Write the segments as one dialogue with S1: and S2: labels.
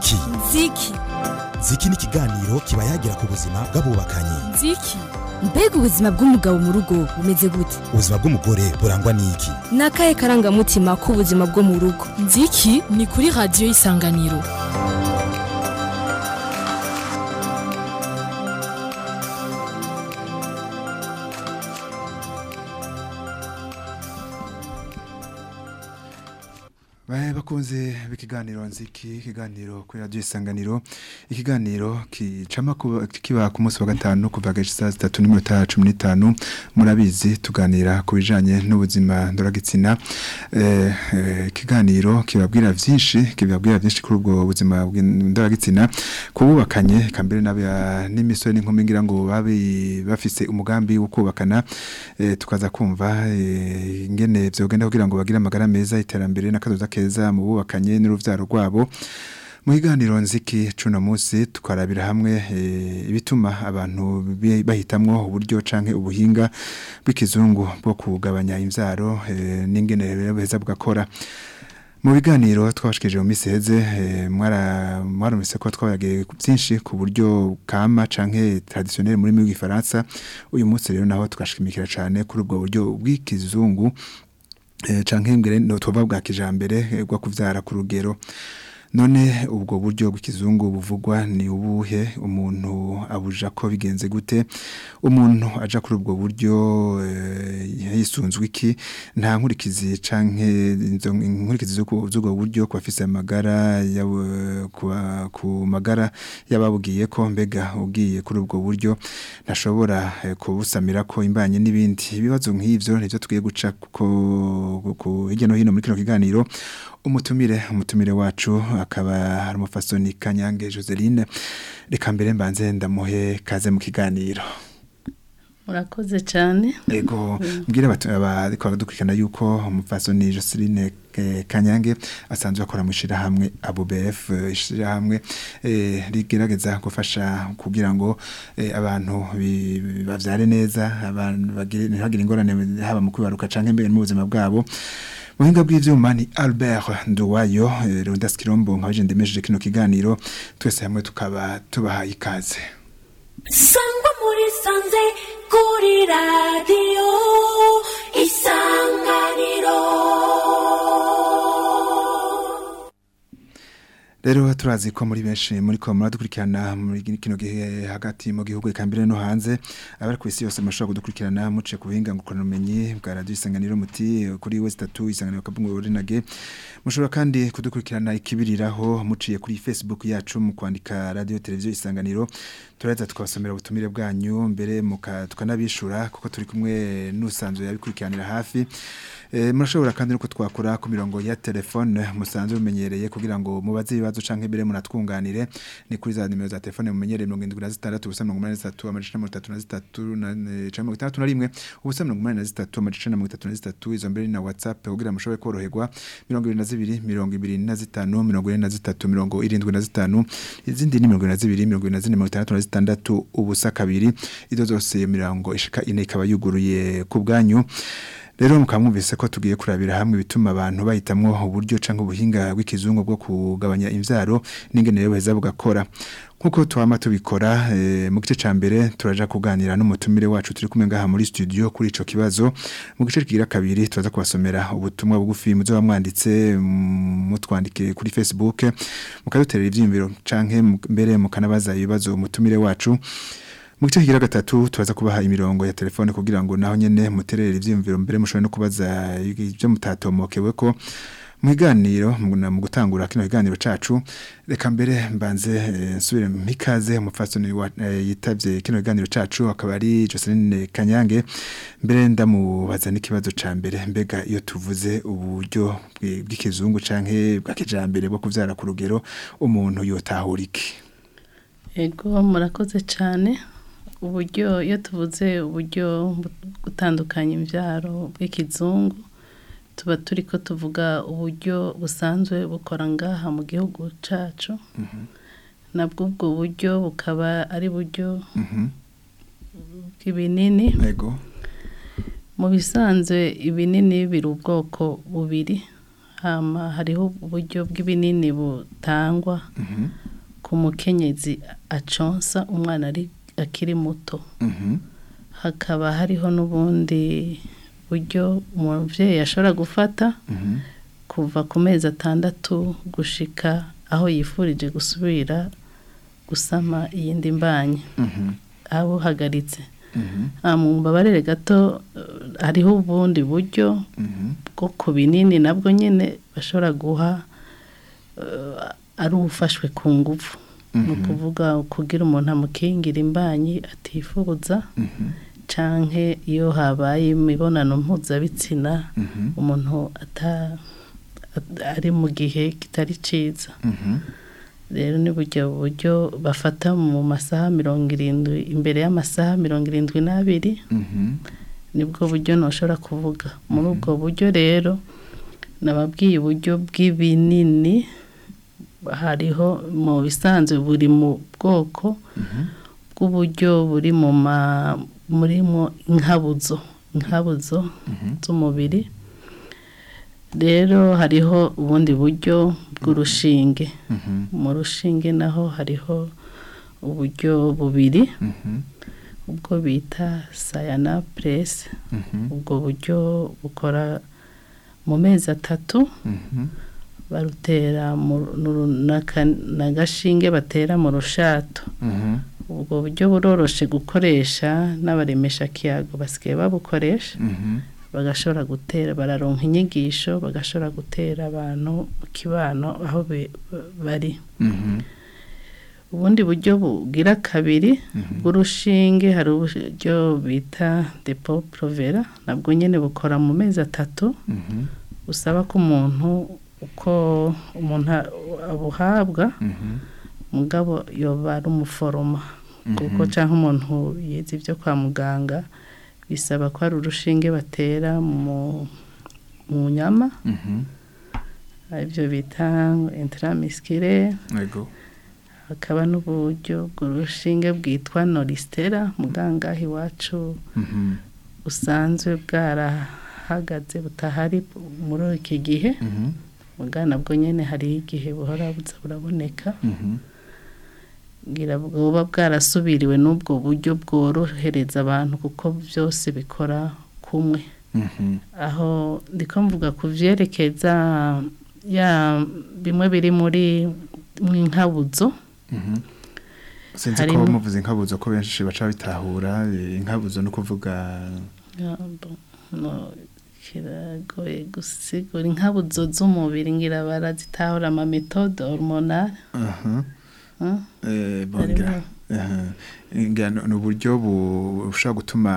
S1: nziki
S2: nziki
S1: nziki ni ikiganiro kiba yagira ku buzima bw'abubakanye
S2: nziki mbega ubuzima bw'umugabo mu rugo bumeze gute
S1: ubuzima bw'umugore burangwa n'iki
S2: ni akahe karangamutima k'ubuzima bwo mu rugo nziki ni kuri radiyo y'isanganiro
S3: Bae bakunze b'ikiganiro nziki ikiganiro kuri radio isanganiro ikiganiro kicama kuba- kiba ku munsi wa gatanu kuva gashisa 3:15 murabizi tuganira ku bijanye n'ubuzima ndoragitsina eh eh, ikiganiro kibabwira vyinshi kibabwira vyinshi kuri ubwo buzima ndoragitsina kububakanye kambere n'aba n'imisore n'inkumi ngira ngo babi bafise umugambi wo kubakana eh, tukaza kumva eh, ingene vyogenda kugira ngo bagire amagara meza iterambere n'akazoza keza mu bubakanye n'uruvyaro rwabo mu kiganiro nziki cuno musi tukarabira hamwe eh, ibituma abantu bi- bahitamwo uburyo canke ubuhinga bw'ikizungu bwo kugabanya imvyaro eh, n'ingene beza bugakora mu biganiro twabashikije mu misi heze eh, mwara mwarumvise ko twabagiye byinshi ku buryo kama canke traditionnel muri mu gifaransa uyu munsi rero naho tugashimikira cane kuri ubwo buryo bw'ikizungu eh, canke ngere no tuvuga bwa kijambere eh, bwo kuvyara ku rugero none ubwo buryo bw'ikizungu buvugwa ni ubuhe umuntu abuja ko bigenze gute umuntu aja kuri ubwo buryo eh, yisunzwe iki nta nkurikizi canke izo nkurikizi z'uko- z'ubwo buryo ku bafise amagara yawe- ku ba- ku magara y'ababugiye ko mbega ugiye kuri ubwo buryo ntashobora eh, kubusamira ko imbanye n'ibindi ibibazo nk'ivyo nivyo tugiye guca ku ku- hirya no hino muri kino kiganiro umutumire umutumire wacu akaba hari umufasoni Kanyange Joseline reka mbere mbanze ndamuhe kaze mu kiganiro
S4: murakoze cyane
S3: ego mbwira abatu- abariko baradukurikirana yuko umufasoni Joseline eh, Kanyange asanzwe akora mu ishirahamwe ABUBF eh, ishirahamwe eh, rigerageza gufasha kugira ngo eh, abantu bi- bi- bavyare neza abantu bagire ntihagire ingorane haba mu kwibaruka canke mbere mu buzima bwabo Muhinga bw'ivyuma ni Albert Nduwayo eh, Rondas Kirombo nkaje ndemesheje kino kiganiro twese hamwe tukaba tubahaye ikaze
S5: sangwa muri sanze kuri radiyo isanganiro
S3: Rero turazi ko muri benshi muri ko muradukurikirana muri kino gihe hagati mu gihugu ikambere no hanze abari ku isi yose mushobora kudukurikirana muce ku buhinga ngukora umenyi bwa radio isanganiro muti eh, kuri West 3 isanganiro kabungo orinage mushobora kandi kudukurikirana ikibiriraho muciye kuri Facebook yacu mu kwandika radio televiziyo isanganiro turaza tukabasomera ubutumire bwanyu mbere muka tukanabishura kuko turi kumwe n'usanzwe yabikurikiranira hafi Eh, murashobora kandi nuko twakora ku mirongo ya telefone musanzwe mumenyereye kugira ngo mubaze ibibazo canke mbere munatwunganire ni kuri za nimero za telefone mumenyereye 76 ubusa 83 amajana 33 na eh, canke 61 ubusa 83 amajana 33 izo mbere na WhatsApp kugira mushobore koroherwa 22 25 43 izindi ni 22 24 ubusa kabiri izo zose iyo mirongo ishika ine ikaba yuguruye ku bwanyu Rero mukamwumvise ko tugiye kurabira hamwe bituma abantu bahitamwo uburyo canke ubuhinga bw'ikizungu bwo kugabanya imvyaro n'ingene rero baheza bugakora nkuko twama tubikora eh, mu gice ca mbere turaja kuganira n'umutumire wacu turi kumwe ngaha muri studio kuri ico kibazo mu gice kigira kabiri turaza kubasomera ubutumwa bugufi muzo bamwanditse mm, mutwandike kuri Facebook mukaduterera ivyiyumviro canke mu- mbere mukanabaza ibibazo umutumire wacu mu gice kigira gatatu turaza kubaha imirongo ya telefone kugira ngo naho nyene muterere ivyiyumviro mbere mushobore no kubaza ibyo mutatomokewe ko mu kiganiro mu na- mu gutangura kino kiganiro cacu reka mbere mbanze eh, nsubire mpikaze umufasoni wa- eh, yitavye kino kiganiro cacu akaba ari Joseline Kanyange mbere ndamubaza n'ikibazo ca mbere mbega iyo tuvuze uburyo bwi- bw'ikizungu canke bwa kijambere bwo kuvyara ku rugero umuntu yotahura iki
S4: ego murakoze cyane uburyo iyo tuvuze uburyo bu- gutandukanya imbyaro bw'ikizungu tuba turi ko tuvuga uburyo busanzwe bukora ngaha mu gihugu cyacu nabwo ubwo buryo bukaba ari buryo
S3: Mhm.
S4: bw'ibinini
S3: Ego.
S4: mu bisanzwe ibinini biri ubwoko bubiri hama hariho uburyo bw'ibinini butangwa
S3: Mhm.
S4: ku mukenyezi aconsa umwana ari akiri muto
S3: Mhm.
S4: hakaba hariho n'ubundi buryo umubyeyi ashobora gufata
S3: Mhm.
S4: kuva ku mezi atandatu gushika aho yifurije gusubira gusama iyindi mbanyi
S3: Mhm.
S4: abuhagaritse
S3: Mhm.
S4: mu mbabarire gato eh, hariho ubundi buryo
S3: Mhm.
S4: bwo ku binini nabwo nyine bashobora guha eh, ari ufashwe ku ngufu ni ukuvuga kugira umuntu amukingira imbanyi atifuza
S3: Mhm.
S4: canke iyo habaye imibonano mpuzabitsina
S3: Mhm.
S4: umuntu ata at- ari mu gihe kitari ciza
S3: Mhm.
S4: rero ni buryo buryo bafata mu masaha mirongo irindwi imbere y'amasaha mirongo irindwi n'abiri
S3: Mhm.
S4: nibwo buryo ntushobora kuvuga muri ubwo buryo rero nababwiye uburyo bw'ibinini hariho mu bisanzwe buri mu bwoko bw'uburyo buri mu ma murimo inkabuzo inkabuzo z'umubiri rero hariho ubundi buryo bw'urushinge
S3: Mhm.
S4: mu rushinge naho hariho uburyo bubiri
S3: Mhm.
S4: ubwo bita sayana puresi
S3: Mhm.
S4: ubwo buryo bukora mu mezi atatu
S3: Mhm.
S4: barutera mu- nuru- n'aka- n'agashinge batera mu rushato
S3: Mhm.
S4: ubwo buryo buroroshe gukoresha n'abaremesha kiyago basigaye babukoresha
S3: Mhm.
S4: bagashobora gutera bararonka inyigisho bagashobora gutera abantu mu kibano aho be- bari
S3: Mhm.
S4: ubundi buryo bugira kabiri bw'urushinge hari uburyo bita depo provera nabwo nyine bukora mu mezi atatu
S3: Mhm.
S4: busaba ko umuntu uko umuntu a- abuhabwa
S3: Mhm.
S4: mugabo yoba ari umuforoma kuko cyangwa umuntu yize ibyo kwa muganga bisaba ko hari urushinge batera mu mu nyama
S3: Mhm.
S4: aribyo bita intramiskire
S3: Yego.
S4: hakaba n'uburyo bw'urushinge bwitwa norisitera muganga iwacu
S3: Mhm.
S4: busanzwe bwarahagaze butahari muri iki gihe
S3: Mhm.
S4: mugana bwo nyine hariho igihe buhora buza buraboneka
S3: Mhm.
S4: ngira bwoba bwarasubiriwe n'ubwo buryo bworohereza abantu kuko byose bikora kumwe
S3: Mhm.
S4: aho ndiko mvuga ku byerekeza ya bimwe biri muri mu inkabuzo
S3: Mhm. sinzi ko
S4: Harimo-
S3: muvuze inkabuzo ko benshi baca bitahura eh, inkabuzo no kuvuga
S4: Ya, bo- no, kiragoye gusigura inkabuzo z'umubiri ngira barazitahura ama metode hormonale
S3: aha
S4: hmm?
S3: eh
S4: Harimo-
S3: bongira aha ngira ni uburyo bushobora gutuma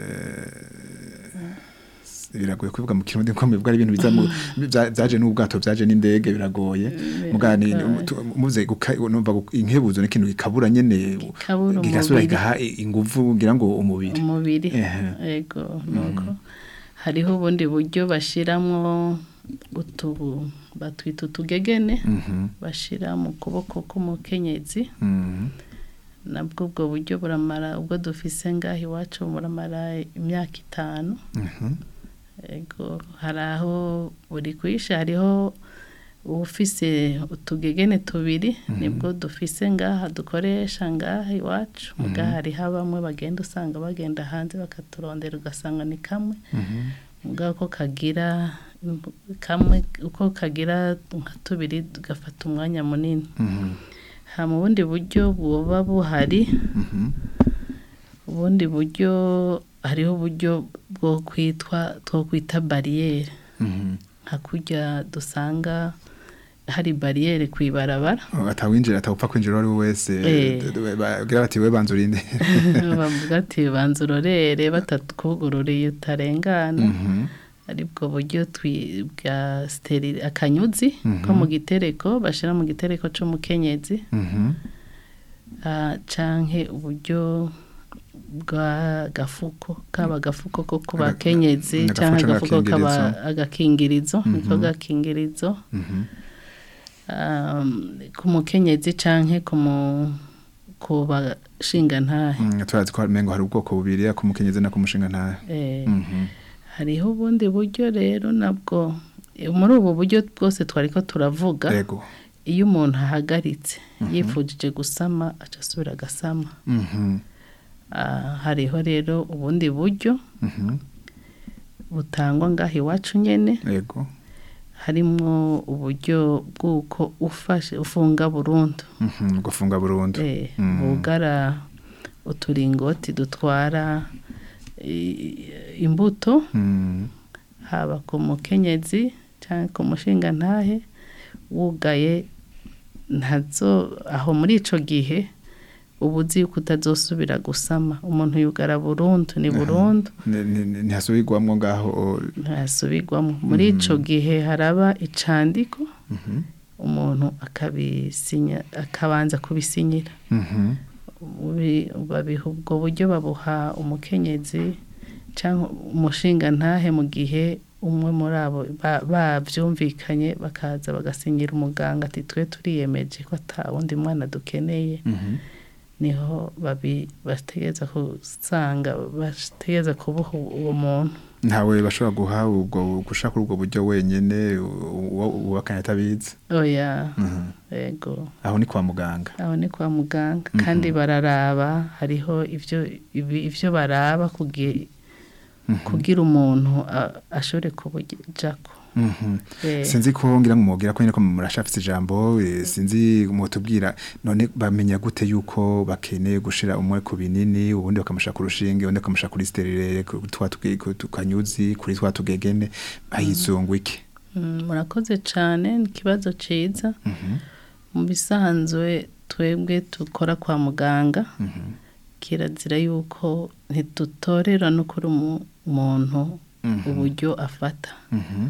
S3: eh, biragoye kubivuga mu kirundi ko mbivuga ari ibintu biza mu bya- byaje n'ubwato byaje n'indege biragoye mugani
S4: biragoye.
S3: tu- muze guka- numva gu- inkebuzo ni ikintu gikabura nyene
S4: Gikabura
S3: gigasubira
S4: umubiri.
S3: igaha i- inguvu ngira ngo umubiri
S4: umubiri
S3: Ehe.
S4: yego nuko hariho ubundi buryo bashiramwo utubu batwita utugegene
S3: Mhm.
S4: bashira mu kuboko k'umukenyezi
S3: Mhm.
S4: nabwo ubwo buryo buramara ubwo dufise ngaho iwacu buramara imyaka itanu
S3: Mhm.
S4: Ego hari aho buri kwisha hariho ufise utugegene tubiri nibwo dufise ngaha dukoresha ngaha iwacu muga hariho bamwe bagenda usanga bagenda hanze bakaturondera ugasanga ni kamwe
S3: Mhm.
S4: muga ko kagira kamwe uko kagira nka tubiri gafata umwanya munini
S3: Mhm.
S4: ha mu bundi buryo buba buhari
S3: Mhm.
S4: ubundi buryo hariho uburyo bwo kwitwa two kwita bariyeri
S3: Mhm.
S4: nka kurya dusanga hari bariyeri ku ibarabara
S3: atawinjira atawupfa kwinjira uwo ari we wese
S4: Eh.
S3: d- d- bagira bati we banza urinde
S4: bavuga ati banza urorere batakugururiye utarengana
S3: Mhm.
S4: aribwo buryo twi- bwa sterili akanyuzi ko mu gitereko bashyira mu gitereko cy'umukenyezi
S3: Mhm.
S4: ah, canke uburyo bwa gafuko kaba agafuko ko ku
S3: Aga-
S4: bakenyezi
S3: agafuko
S4: cyangwa
S3: canke
S4: agafuko kaba
S3: agakingirizo.
S4: agakingirizo niko gakingirizo
S3: Mhm.
S4: um, ku mukenyezi canke ku mu ku bashingantahe
S3: Mm, turazi ko mengo hari ubwoko bubiri ku mukenyezi no ku mushinga ntahe
S4: eh,
S3: Mhm.
S4: hariho ubundi buryo rero nabwo muri ubu buryo bwose twari ko turavuga
S3: yego
S4: iyo umuntu ahagaritse yifujije gusama aca asubira agasama
S3: Mhm.
S4: Ah, hariho rero ubundi buryo
S3: Mhm.
S4: butangwa ngaho iwacu nyene
S3: yego
S4: harimwo uburyo bw'uko ufashe ufunga burundu
S3: Mhm. gufunga burundu
S4: Eh,
S3: Mhm.
S4: bugara uturingoti dutwara i- imbuto
S3: Mhm.
S4: haba ku mukenyezi cyangwa ku mushingantahe wugaye ntazo aho muri ico gihe uba uzi yuko utazosubira gusama umuntu yugara burundu ni burundu
S3: Ni- ni- ni- ntihasubirwamwo ngaho
S4: ntasubirwamo muri ico gihe haraba icandiko
S3: Mhm.
S4: umuntu akabisinya akabanza kubisinyira
S3: Mhm.
S4: Ubi- babiha ubwo buryo babuha umukenyezi cyangwa umushinga ntahe mu gihe umwe muri abo ba- bavyumvikanye bakaza bagasinyira umuganga ati twe turiyemeje ko ata wundi mwana dukeneye
S3: Mhm.
S4: niho babi bategeza kusanga bategeza kubuha uwo muntu
S3: ntawe bashobora guha ubwo gushaka ubwo buryo wenyene uwakanya atabizi
S4: oya
S3: Mhm.
S4: yego
S3: aho ni kwa muganga
S4: aho ni kwa muganga kandi bararaba hariho ivyo ibi- ivyo baraba kugi- kugira umuntu a- ashobore kubujako
S3: Mhm.
S4: Eh.
S3: sinzi ko ngira ngo mubwira ko nyine ko murashafite ijambo eh, sinzi mutubwira none bamenya gute yuko bakeneye gushira umwe ku binini ubundi bakamusha ku rushinge ubundi bakamusha kuri sterile ku twa tuge- ku tukanyuzi kuri twa tugegene ayizungu iki
S4: Mm, murakoze cyane ni ikibazo ciza
S3: Mhm.
S4: mu bisanzwe twebwe dukora kwa muganga
S3: Mhm.
S4: kirazira yuko ntidutorera no kuri umu- umuntu
S3: Mhm.
S4: uburyo afata
S3: Mhm.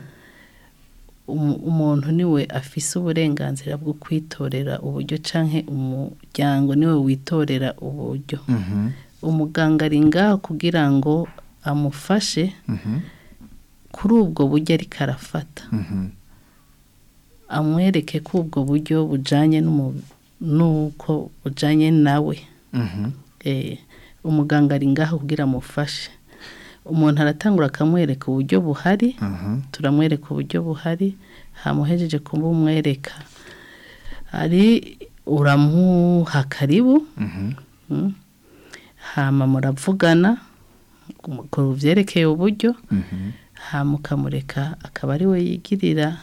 S4: umu- umuntu niwe afise uburenganzira bwo kwitorera uburyo canke umuryango niwe witorera uburyo
S3: Mhm.
S4: umuganga ari ngaho kugira ngo amufashe
S3: Mhm.
S4: kuri ubwo buryo ariko arafata
S3: Mhm.
S4: amwereke ko ubwo buryo bujanye n'umu- n'uko bujanye nawe
S3: Mhm.
S4: Eh, umuganga ari ngaho kugira amufashe umuntu aratangura akamwereka uburyo buhari
S3: Mhm.
S4: turamwereka uburyo buhari hamuhejeje kumumwereka ari uramuha karibu
S3: Mhm.
S4: mm, hama muravugana ku byerekeye uburyo
S3: Mhm.
S4: hama ukamureka akaba ari we yigirira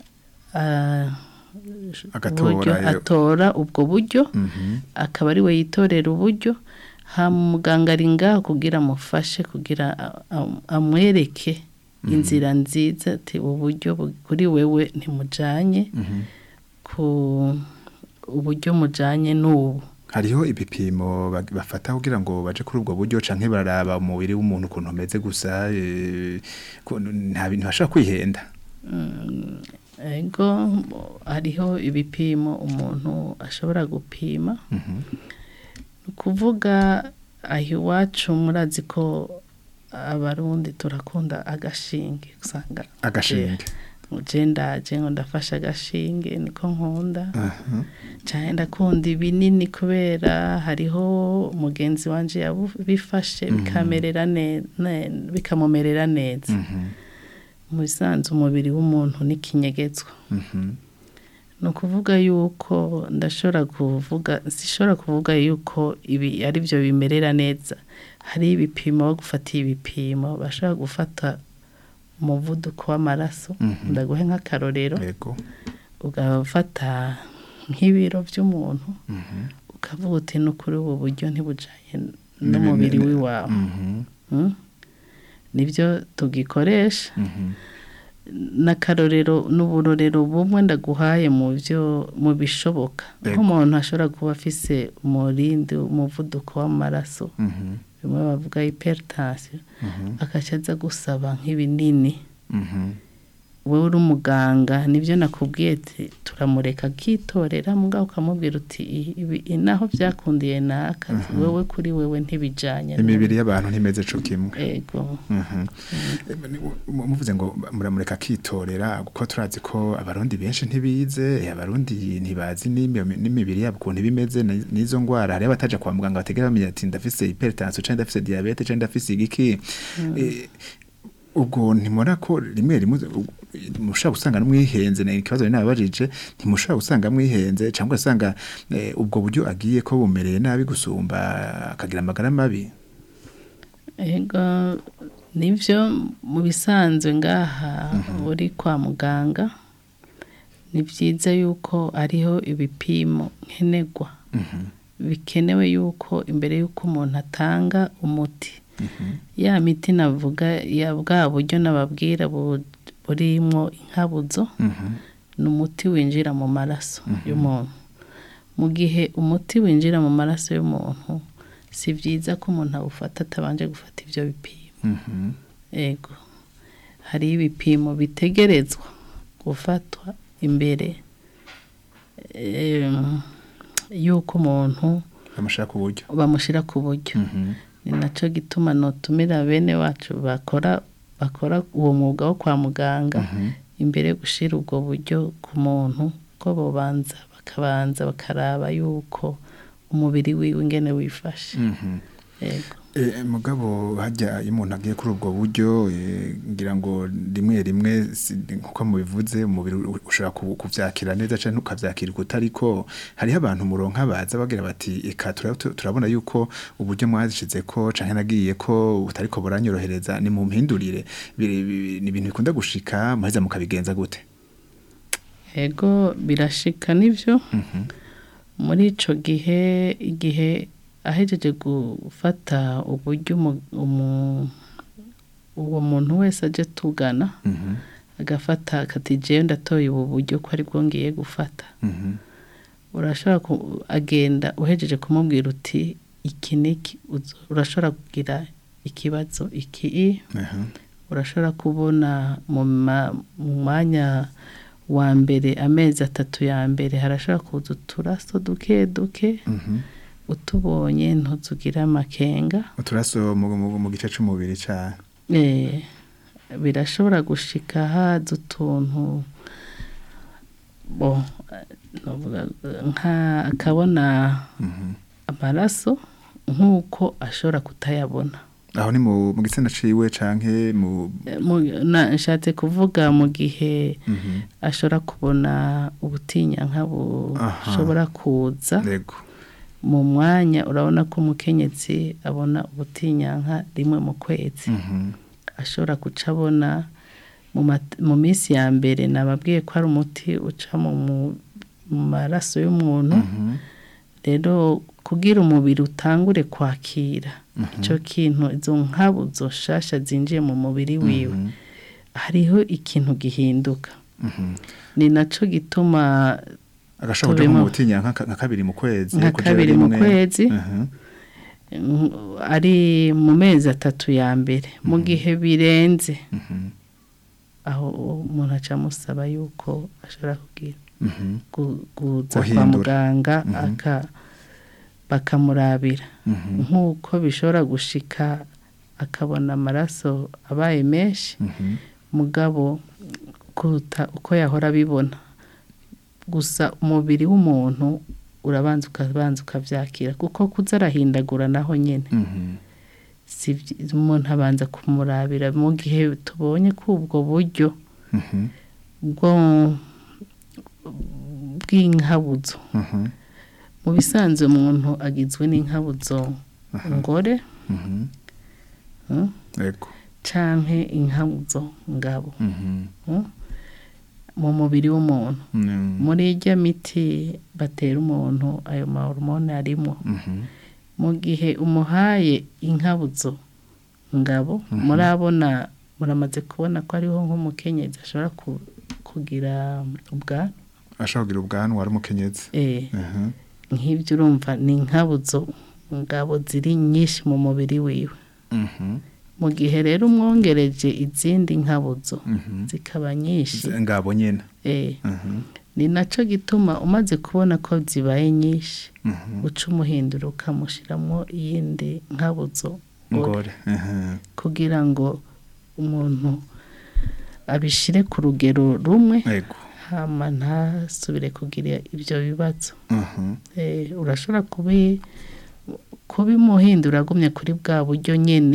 S4: ah,
S3: Agatora
S4: uburyo,
S3: iyo-
S4: atora ubwo buryo
S3: Mhm.
S4: akaba ari we yitorera uburyo hama umuganga ari ngaho kugira amufashe kugira a- a- amwereke inzira nziza ati uburyo bu- kuri wewe ntimujanye
S3: Mhm.
S4: ku uburyo mujanye n'ubu
S3: hariho ibipimo bag- bafata kugira ngo baje kuri ubwo buryo canke bararaba umubiri w'umuntu ukuntu umeze gusa eh, ko- nta bintu bashobora kwihenda
S4: ego hariho ibipimo umuntu ashobora gupima
S3: Mhm.
S4: ni ukuvuga aho iwacu murazi ko abarundi turakunda agashinge usanga
S3: agashinge
S4: je ndaje ngo ndafashe agashinge niko nkunda
S3: Aha.
S4: cyane ndakunda ibinini kubera hariho mugenzi wanje yabifashe bikamerera ne- ne- bikamumerera neza
S3: Mhm.
S4: mu bisanzwe umubiri w'umuntu n'ikinyegetswa
S3: Mhm.
S4: ni ukuvuga yuko ndashobora kuvuga sishobora kuvuga yuko ibi ari byo bimerera neza hari ibipimo bo gufata ibipimo bashobora gufata umuvuduko w'amaraso
S3: Mhm.
S4: ndaguhe nk'akarorero
S3: yego
S4: ugafata nk'ibiro by'umuntu
S3: Mhm.
S4: ukavuga uti no kuri ubu buryo ntibujanye n'umubiri
S3: N'ibinini-
S4: w'iwawe
S3: Mhm.
S4: Mm? nibyo tugikoresha
S3: Mhm.
S4: n'akarorero n'uburorero bumwe ndaguhaye mu byo mu bishoboka
S3: Yego.
S4: nk'umuntu ashobora kuba afise umurindi umuvuduko w'amaraso
S3: Mhm.
S4: bimwe bavuga hypertension
S3: Mhm.
S4: akaca aza gusaba nk'ibinini
S3: Mhm.
S4: wowe uri umuganga nibyo nakubwiye ati turamureka akitorera mugabo ukamubwira uti "I- ibi i- naho byakundiye naka wewe kuri wewe ntibijanye
S3: imibiri y'abantu ntimeze co kimwe
S4: ego
S3: Mhm. Mu- muvuze ngo muramureka akitorera kuko turazi ko abarundi benshi ntibize eh, abarundi ntibazi n'imi- n'imibiri yabo ukuntu ibimeze ni- n'izo ngwara hariho abataja kwa muganga bategera bamenya ati ndafise hypertension canke ndafise diabete canke ndafise igiki Eh, ubwo ntimubona ko rimwe rimwe u- mushobora gusanga mwihenze ni ikibazo nari nababajije ntimushobora gusanga mwihenze cyangwa ugasanga eh, ubwo buryo agiye ko bumereye nabi gusumba akagira amagara mabi
S4: ego nibyo mu bisanzwe ngaha uri kwa muganga ni byiza yuko ariho ibipimo nkenerwa bikenewe yuko imbere y'uko umuntu atanga umuti ya miti navuga ya bwa buryo nababwira bu- burimo inkabuzo ni umuti winjira mu maraso y'umuntu mu gihe umuti winjira mu maraso y'umuntu si byiza ko umuntu awufata atabanje gufata ibyo bipimo ego hari ibipimo bitegerezwa gufatwa imbere em, y'uko umuntu
S3: bamushaka uburyo
S4: bamushyira ku buryo ni nacyo gituma notumira bene wacu bakora bakora uwo mwuga wo kwa muganga imbere yo gushyira ubwo buryo ku muntu ko bobanza bakabanza bakaraba yuko umubiri wiwe ingene wifashe yego
S3: Eh, mugabo hajya iyo umuntu agiye kuri ubwo buryo eh, ngira ngo rimwe rimwe si- nkuko mubivuze umubiri u- ushobora ku- kuvyakira neza cyangwa ntukavyakira kutariko hariho abantu muronka baza bagira bati eka tura- tu- turabona yuko uburyo mwazishize ko canke nagiye ko butariko buranyorohereza ni mu mpindurire Biri- bi- ni ibintu bikunda gushika muheza mukabigenza gute
S4: ego birashika nibyo muri ico gihe igihe ahejeje gufata uburyo umu- umu- uwo muntu wese aje tugana agafata akati jewe ndatoye ubu buryo ko ari bwo ngiye gufata urashobora ku- agenda uhejeje kumubwira uti iki niki uzo- urashobora kugira ikibazo iki urashobora kubona mu ma- mu mwanya wa mbere amezi atatu ya mbere harashobora kuza uturaso duke duke utubonye ntuzugire amakenga
S3: uturaso mu, mu, mu gice c'umubiri ca
S4: Eh, birashobora gushika haza utuntu bo eh, novuga, eh, nka akabona amaraso nk'uko ashobora kutayabona
S3: aho ni mu, mu gitsina ciwe canke mu
S4: Eh, mu- na- nshatse kuvuga mu gihe
S3: Mhm.
S4: ashobora kubona ubutinyanka
S3: Aha.
S4: bushobora kuza
S3: Yego.
S4: mu mwanya urabona ko umukenyezi abona ubutinyanka rimwe mu kwezi
S3: Mhm.
S4: ashobora guca abona mu mat- mu minsi ya mbere nababwiye ko hari umuti uca mu mu- mu maraso y'umuntu
S3: Mhm.
S4: rero kugira umubiri utangure kwakira icyo kintu izo nkabuzo shasha zinjiye mu mubiri wiwe hariho ikintu gihinduka
S3: Mhm.
S4: ni nacyo gituma
S3: agashobora kuja
S4: Tubimo.
S3: mu butinya nka nka kabiri mu kwezi
S4: Nka
S3: kuja
S4: kabiri mu
S3: rimwe.
S4: kwezi.
S3: Mhm.
S4: mm, ari mu mezi atatu ya mbere mu gihe birenze
S3: Mhm.
S4: aho umuntu aca amusaba yuko ashobora kugira
S3: Mhm.
S4: gu- kuza kwa
S3: Guhindura.
S4: muganga aka bakamurabira
S3: Mhm.
S4: nk'uko bishobora gushika akabona amaraso abaye menshi
S3: Mhm.
S4: mugabo kuruta uko yahora abibona gusa umubiri w'umuntu urabanza ukabanza ukabyakira kuko kuza arahindagura naho nyine
S3: Mhm.
S4: si byi- umuntu abanza kumurabira mu gihe tubonye ko ubwo buryo
S3: Mhm.
S4: bwo bw'inkabuzo
S3: Mhm.
S4: mu bisanzwe umuntu agizwe n'inkabuzo ngore
S3: Mhm.
S4: mm,
S3: Yego.
S4: canke inkabuzo ngabo
S3: Mhm.
S4: mm, mu mubiri w'umuntu
S3: Mhm.
S4: muri irya miti batera umuntu ayo mahormone arimo
S3: Mhm.
S4: mu gihe umuhaye inkabuzo ngabo murabona muramaze kubona ko ariho nk'umukenyezi ashobora ku- kugira ubwanwa
S3: ashobora kugira ubwanwa ari umukenyezi
S4: eh
S3: Mhm.
S4: nk'ibyo urumva ni inkabuzo ngabo ziri nyinshi mu mubiri wiwe
S3: Mhm.
S4: mu gihe rero umwongereje izindi nkabuzo
S3: Mhm.
S4: zikaba nyinshi
S3: Z- ngabo nyene
S4: eh
S3: Mhm.
S4: ni nacyo gituma umaze kubona ko zibaye nyinshi
S3: Mhm.
S4: uca umuhindura ukamushyiramo iyindi nkabuzo
S3: ngore Mhm.
S4: kugira ngo umuntu abishyire ku rugero rumwe
S3: Yego.
S4: hama ntasubire kugira ibyo bibazo
S3: Mhm.
S4: Eh, urashobora kubi kubimuhindura agumye kuri bwa buryo nyine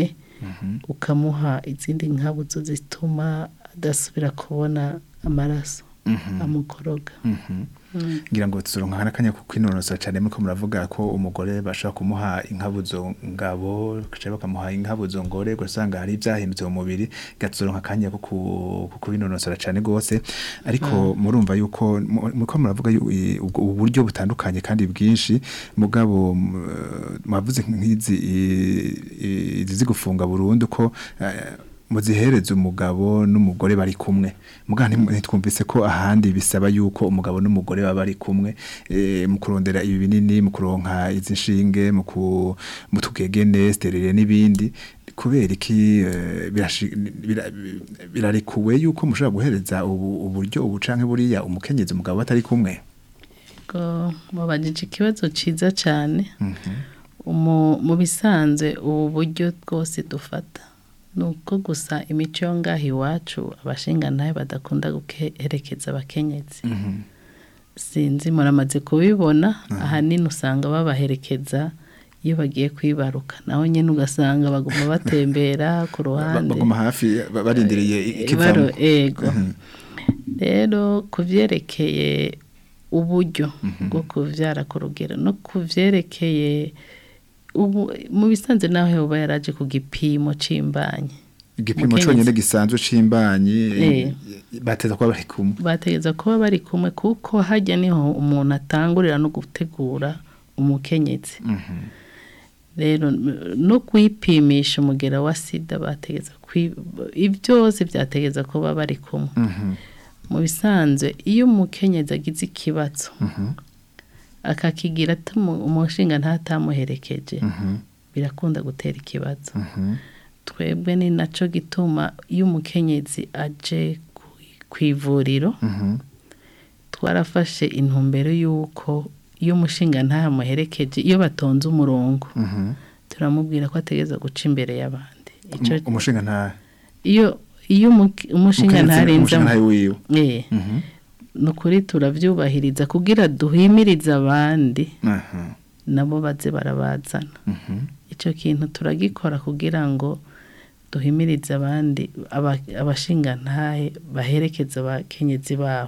S4: ukamuha izindi nkabuzo zituma adasubira kubona amaraso amukoroga
S3: ngira ngo tuzoronka n'akanya ko kwinonosora cyane muko muravuga ko umugore bashaka kumuha inkabuzo ngabo cyangwa bakamuha inkabuzo ngore gusanga hari ibyahindutse mu mubiri gatuzoronka akanya ko ku- ko kubinonosora cyane gose ariko murumva yuko mu- muko muravuga yu- i- ubwo- ubu buryo butandukanye kandi bwinshi mugabo m- mwavuze nk'izi i- i- izi zigufunga burundu ko eh, muzihereza umugabo n'umugore bari kumwe muga nti- ntitwumvise ko ahandi bisaba yuko umugabo n'umugore baba bari kumwe eh, mu kurondera ibi binini mu kuronka izi nshinge mu ku- mu tugegene sterere n'ibindi kubera iki eh, birashi- bira- birarekuwe yuko mushobora guhereza ubu uburyo ubu canke buriya umukenyezi umugabo batari kumwe
S4: ngo mubajije ikibazo cyiza cyane Umu- mu bisanzwe ubu buryo bwose dufata ni uko gusa imico yo ngaho iwacu abashingantahe badakunda guherekeza abakenyezi sinzi muramaze kubibona ahanini usanga babaherekeza iyo bagiye kwibaruka naho nyine ugasanga baguma batembera ku
S3: Ba-
S4: ruhande
S3: baguma hafi ba- barindiriye
S4: Baro-
S3: ikivamo
S4: ego rero ku byerekeye uburyo bwo kubyara ku rugero no ku byerekeye ubu mu bisanzwe naho yoba yaraje ku gipimo cy'imbanyi
S3: igipimo
S4: Umukenyezi.
S3: conyene gisanzwe c'imbanyi
S4: Eh.
S3: bateza kuba bari kumwe
S4: bategereza kuba bari kumwe kuko hajya niho umuntu atangurira no gutegura umukenyezi rero m- no kwipimisha umugera wa sida bategeza kwi- ibi byose byategeza kuba bari kumwe mu bisanzwe iyo umukenyezi agize ikibazo akakigira atamu- umushinga ntatamuherekeje birakunda gutera ikibazo twebwe ni nacyo gituma iyo umukenyezi aje ku- ku ivuriro twarafashe intumbero y'uko iyo umushinga ntamuherekeje iyo batonze umurongo turamubwira ko ategereza guca imbere y'abandi Ico-
S3: umushinga nta
S4: iyo iyo umuke- umushinga ntarenza
S3: umushinga ntawe wiwe
S4: Eh, ni ukuri turabyubahiriza kugira duhimirize abandi
S3: Aha.
S4: nabo baze barabazana icyo kintu turagikora kugira ngo duhimirize abandi aba- abashingantahe baherekeza abakenyezi babo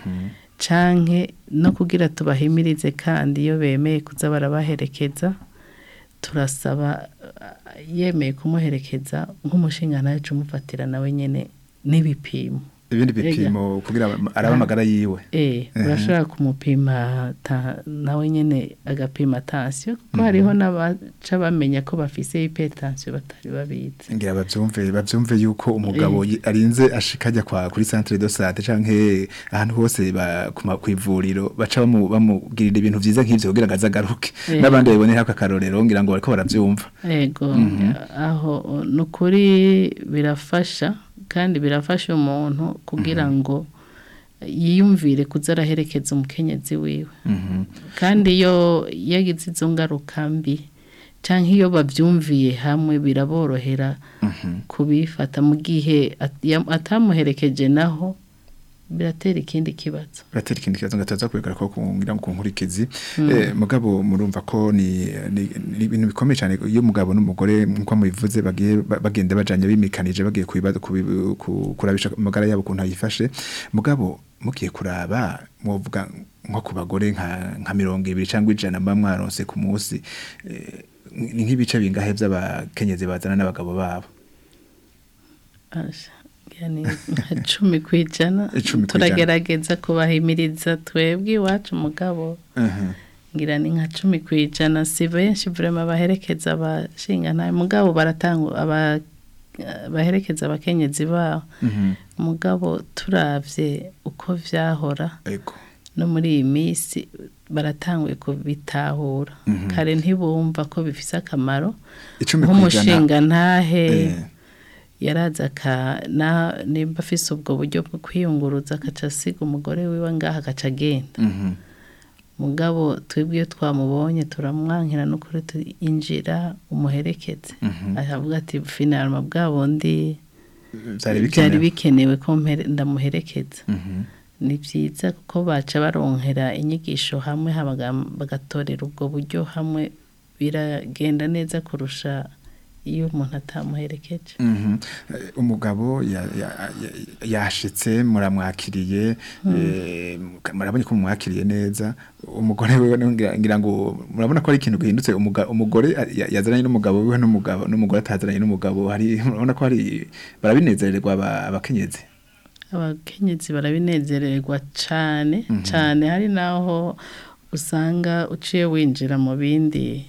S4: canke no kugira tubahimirize kandi iyo bemeye kuza barabaherekeza turasaba uh, yemeye kumuherekeza nk'umushingantahe cumufatira nawe nyene n'ibipimo
S3: ibindi bipimo kugira araba amagara yiwe
S4: Eh, urashobora kumupima ta- nawe nyene agapima tansiyo kuko hariho n'abaca bamenya ko bafise hypertension batari babizi
S3: ngira bavyumve bavyumve yuko umugabo yi- arinze ashika ajya kwa kuri centre de santé canke ahantu hose ba- ku ma- kw'ivuriro baca bamu- bamubwirira ibintu vyiza nk'ivyo kugira ngo azagaruke
S4: Eh.
S3: n'abandi babibonera akarorero ngira ngo bariko baravyumva
S4: ego aho ni ukuri birafasha kandi birafasha umuntu kugira ngo yiyumvire kuza araherekeza umukenyezi wiwe kandi iyo yagize izo ngaruka mbi cyangwa iyo babyumviye hamwe biraborohera kubifata mu gihe at- yam- atamuherekeje naho biratera ikindi kibazo
S3: biratera ikindi kibazo ngo ataza kubigara ko kungira ngo kunkurikizi eh, mugabo murumva ko ni ni ni ibintu bikomeye cyane iyo umugabo n'umugore nkuko mubivuze bagiye ba- bagenda bajanye bimikanije bagiye kubibaza kubi- ku- kurabisha amagara yabo kuntu ayifashe mugabo mugiye kuraba muvuga nko ku bagore nka nka mirongo ibiri cyangwa ijana mba mwaronse ku munsi eh, ni nk'ibice bingahe by'abakenyezi bazana n'abagabo babo
S4: Asha, yani nka cumi ku ijana
S3: Icumi ku ijana.
S4: turagerageza kubahimiriza twebwe iwacu umugabo
S3: Mhm.
S4: ngira ni nka cumi ku ijana si benshi vrema baherekeza abashingantahe mugabo baratanga aba baherekeza abakenyezi babo
S3: Mhm.
S4: mugabo turavye uko vyahora
S3: ego
S4: no muri iyi minsi baratanguye kubitahura kare ntibumva ko bifise akamaro
S3: icumi ku ijana
S4: nk'umushinga ntahe
S3: Eh.
S4: yaraza aka na nimba afise ubwo buryo bwo kwiyunguruza akaca asiga umugore wiwe ngaha agaca agenda
S3: Mhm.
S4: mugabo twebwe iyo twamubonye turamwankira n'ukuri injira umuherekeze aravuga ati finalma bwa bundi
S3: byari
S4: byari
S3: bikenewe
S4: bikenewe ko mpere- ndamuherekeza
S3: Mhm.
S4: ni byiza kuko baca baronkera inyigisho hamwe habaga- bagatorera ubwo buryo hamwe biragenda neza kurusha iyo umuntu atamuherekeje
S3: Mhm. Eh, umugabo ya- ya- ya- yashitse muramwakiriye eh, murabonye ko mumwakiriye neza umugore wewe ngira ngira ngo murabona ko ari ikintu gihindutse umuga- umugore ya- yazananye n'umugabo wiwe n'umugabo n'umugore atazananye n'umugabo hari murabona ko hari barabinezererwa aba- abakenyezi
S4: abakenyezi barabinezererwa cyane cyane hari n'aho usanga uciye winjira mu bindi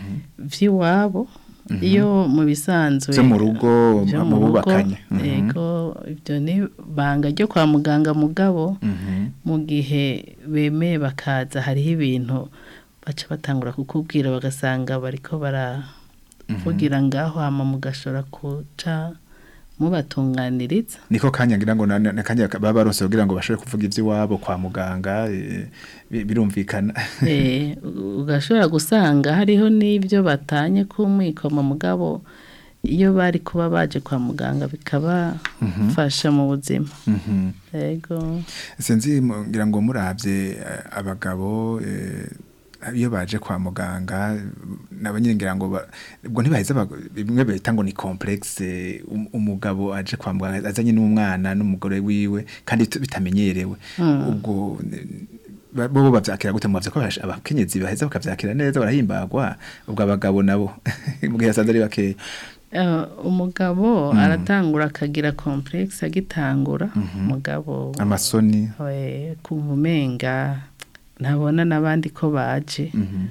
S4: by'iwabo iyo mu bisanzwe
S3: Vyo mu rugo,
S4: vyo
S3: mu
S4: rugo,
S3: bubakanye. Mhm.
S4: yego ibyo ni banga ryo kwa muganga mugabo
S3: Mhm.
S4: mu gihe bemeye bakaza hariho ibintu baca batangura kukubwira bagasanga bariko baravugira ngaho hama mugashobora kuca mubatunganiriza
S3: niko kanya ngira ngo na- na kanya baba barose kugira ngo bashobore kuvuga ivy'iwabo kwa muganga eh, bi- birumvikana
S4: Eh, u- ugashobora gusanga hariho n'ibyo batanye kumwikoma mugabo iyo bari kuba baje kwa muganga bikabafasha mu buzima
S3: Mhm.
S4: yego
S3: sinzi mu- ngira ngo muravye eh, abagabo eh, iyo baje kwa muganga nabo nyine ngira ngo ba- ubwo ntibaheza bag- bimwe bita ngo ni complexe um- umugabo aje kwa muganga azanye n'umwana n'umugore wiwe kandi tu- bitamenyerewe ubwo eh, ba- bo bavyakira gute muvye ko abash- abakenyezi baheza bakavyakira neza barahimbagwa ubwo abagabo nabo mu gihe yasanze ari bakeya
S4: Eh, umugabo aratangura akagira complexe agitangura umugabo
S3: amasoni
S4: eh, kumva umenga ntabona n'abandi ko baje
S3: Mhm.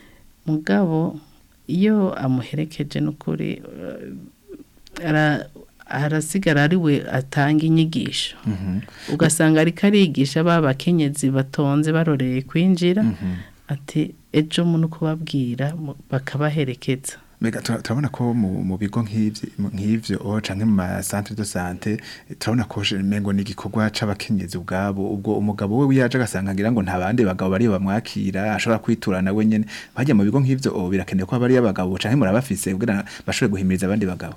S4: mugabo iyo amuherekeje n'ukuri eh, ara- arasigara ari we atanga inyigisho
S3: Mhm.
S4: ugasanga ariko arigisha ba bakenyezi batonze baroreye kwinjira
S3: Mhm.
S4: ati ejo muno kubabwira mu- bakabaherekeza
S3: Mega tura- turabona ko mu mu bigo nk'ivyo nk'ivyo oh, canke mu ma centre de santé eh, turabona ko je- mengo ni igikorwa c'abakenyezi ubwabo ubwo umugabo we wiyaje agasanga ngira ngo nta bandi bagabo bari bamwakira ashobora kwiturana we nyene bajya mu bigo nk'ivyo oh, birakenewe ko bari abagabo canke murabafise kugira bashobore guhimiriza abandi bagabo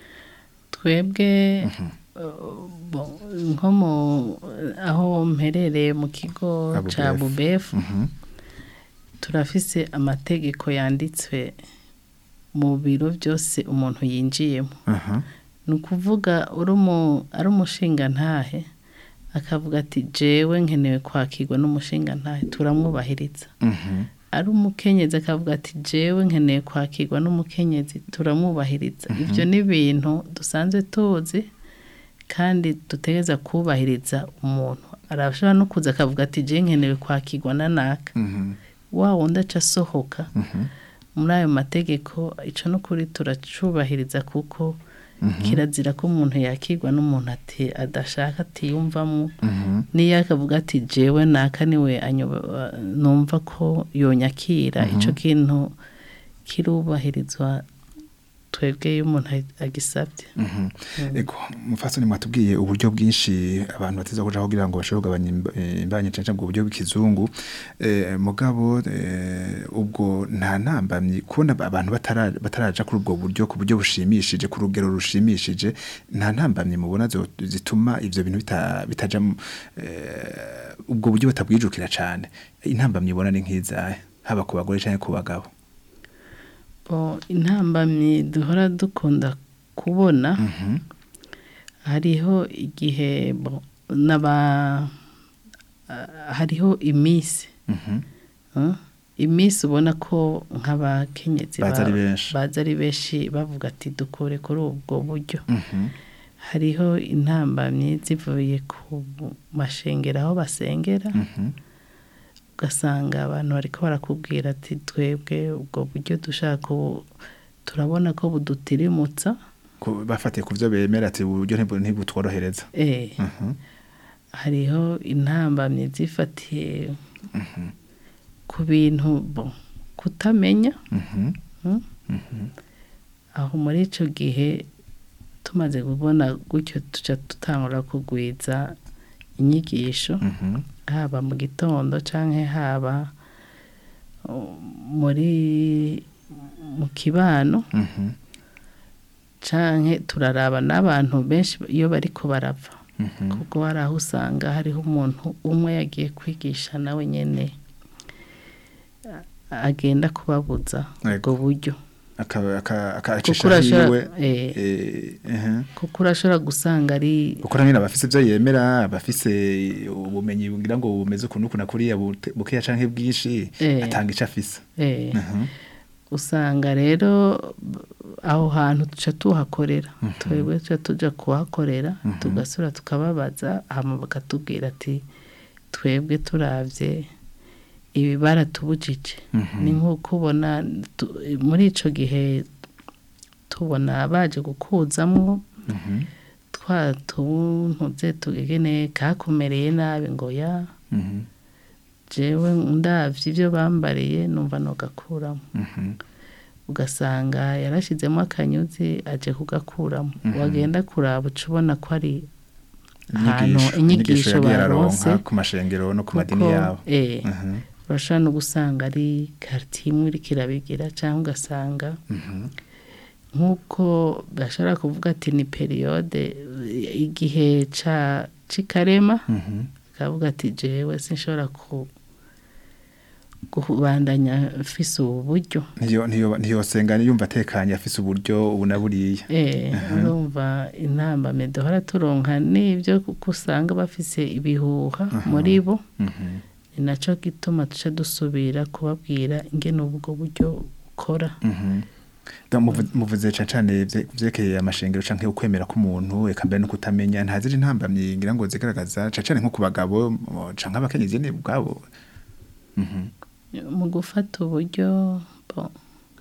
S4: twebwe uh, bo- nko mu aho mperereye mu kigo
S3: Abu
S4: ca
S3: Bef.
S4: bubefu
S3: Mhm.
S4: turafise amategeko yanditswe mu biro byose umuntu yinjiyemo
S3: Aha.
S4: ni ukuvuga uri umu- ari umushinga ntahe akavuga ati jewe nkenewe kwakirwa n'umushinga ntahe turamwubahiriza
S3: Mhm.
S4: ari umukenyezi akavuga ati jewe nkeneye kwakirwa n'umukenyezi turamwubahiriza ibyo ni ibintu dusanzwe tuzi kandi dutegereza kubahiriza umuntu arashobora no kuza akavuga ati jewe nkenewe kwakirwa na naka
S3: Mhm.
S4: wa wundi aca asohoka
S3: Mhm.
S4: muri ayo mategeko ico n'ukuri turacubahiriza kuko kirazira ko umuntu yakirwa n'umuntu ati adashaka atiyumvamo
S3: Mhm.
S4: niyo akavuga ati jewe naka niwe anyoba- numva ko yonyakira ico kintu kirubahirizwa twebwe iyo umuntu agisabye
S3: Mhm. Ego mufasoni mwatubwiye uburyo bwinshi abantu bateza kuja kugira ngo bashobore kugabanya imba- eh, imbanye cyane cyane ubwo buryo bw'ikizungu eh, mugabo eh, ubwo nta ntambamyi kubona abantu batara- bataraja kuri ubwo buryo ku buryo bushimishije ku rugero rushimishije nta ntambamyi mubona zo- zituma ivyo bintu bita- bitaja mu- eh, ubwo buryo batabwijukira cane intambamyi ubona ni nk'izahe haba ku bagore canke ku bagabo
S4: Bo, intambamyi duhora dukunda kubona
S3: Mhm.
S4: hariho igihe bo, n'aba ah, hariho iminsi
S3: Mhm.
S4: Uh, iminsi ubona ko nk'abakenyezi
S3: Baza ari
S4: ba-
S3: benshi.
S4: baza ari benshi bavuga ati dukore kuri ubwo buryo
S3: Mhm.
S4: hariho intambamyi zivuye ku mashengero aho basengera
S3: Mhm.
S4: ugasanga abantu bariko barakubwira ati twebwe ubwo buryo dushaka ubu turabona ko budutirimutsa
S3: Ku- bafatiye ku byo bemera ati uburyo ntibu- ntibutworohereza
S4: eh,
S3: Mhm.
S4: hariho intambamyi zifatiye ku bintu bo kutamenya
S3: Mhm.
S4: mm?
S3: Mhm.
S4: aho muri icyo gihe tumaze kubona gutyo tuca dutangura kugwiza inyigisho
S3: Mhm.
S4: haba mu gitondo cyangwa haba uh, muri mu kibano
S3: Mhm.
S4: cyangwa turaraba n'abantu benshi iyo bari ko barava
S3: Mhm.
S4: kuko hari aho usanga hariho umuntu umwe yagiye kwigisha nawe nyine a- agenda kubabuza ubwo
S3: Yego.
S4: buryo
S3: aka- aka-
S4: kuko
S3: akacisha
S4: urashobora
S3: hiwe
S4: eh,
S3: eh, ehe.
S4: kuko urashobora gusanga ari
S3: kuko nyine abafise ibyo yemera abafise ubumenyi bugira ngo bumeze ukuntu ukuntu kuriya bute- bukeya canke bwinshi
S4: Eh.
S3: atanga ico afise
S4: eh,
S3: Mhm.
S4: usanga rero b- aho hantu tuca tuhakorera twebwe tuca tuja kuhakorera tugasura tukababaza hama bakatubwira ati twebwe turavye ibi baratubujije
S3: Mhm.
S4: ni nk'uko ubona tu- muri ico gihe tubona baje gukuzamwo
S3: Mhm.
S4: twa tuntu ze tugegene kakumereye nabi ngo ya
S3: Mhm.
S4: jewe ndavye ivyo bambariye numva nogakuramo
S3: Mhm.
S4: ugasanga yarashizemo akanyuzi aje kugakuramo wagenda kuraba uca ubona ko ari ahantu
S3: Inyigisho-
S4: inyigisho
S3: yagiye
S4: baronse
S3: araronka ku mashengero no ku madini
S4: kuko,
S3: yabo
S4: eh,
S3: Mhm.
S4: urashobora no gusanga ari karitiye imwe iriko irabigira cyangwa ugasanga
S3: Mhm.
S4: nk'uko bashobora kuvuga ati ni periyode igihe ca cikarema
S3: Mhm.
S4: akavuga ati jewe sinshobora ku kubandanya mfise ubu buryo
S3: ntiyo ntiyo ntiyosenga yumva atekanye afise uburyo ubu na buriya
S4: Eh, urumva intambame duhora turonka n'ibyo kuko usanga bafise ibihuha muri bo
S3: Mhm.
S4: ni naco gituma tuca dusubira kubabwira ingene ubwo buryo bukora
S3: Mhm. Da, muvu- muvuze cane cane vye- vyerekeye amashengero canke ukwemera k'umuntu eka mbere no kutamenya ntaziri ntambamye ngira ngo zigaragaza cane cane nko ku bagabo mo- canke abakenyezi ni ubwabo Mhm.
S4: mu gufata uburyo bo,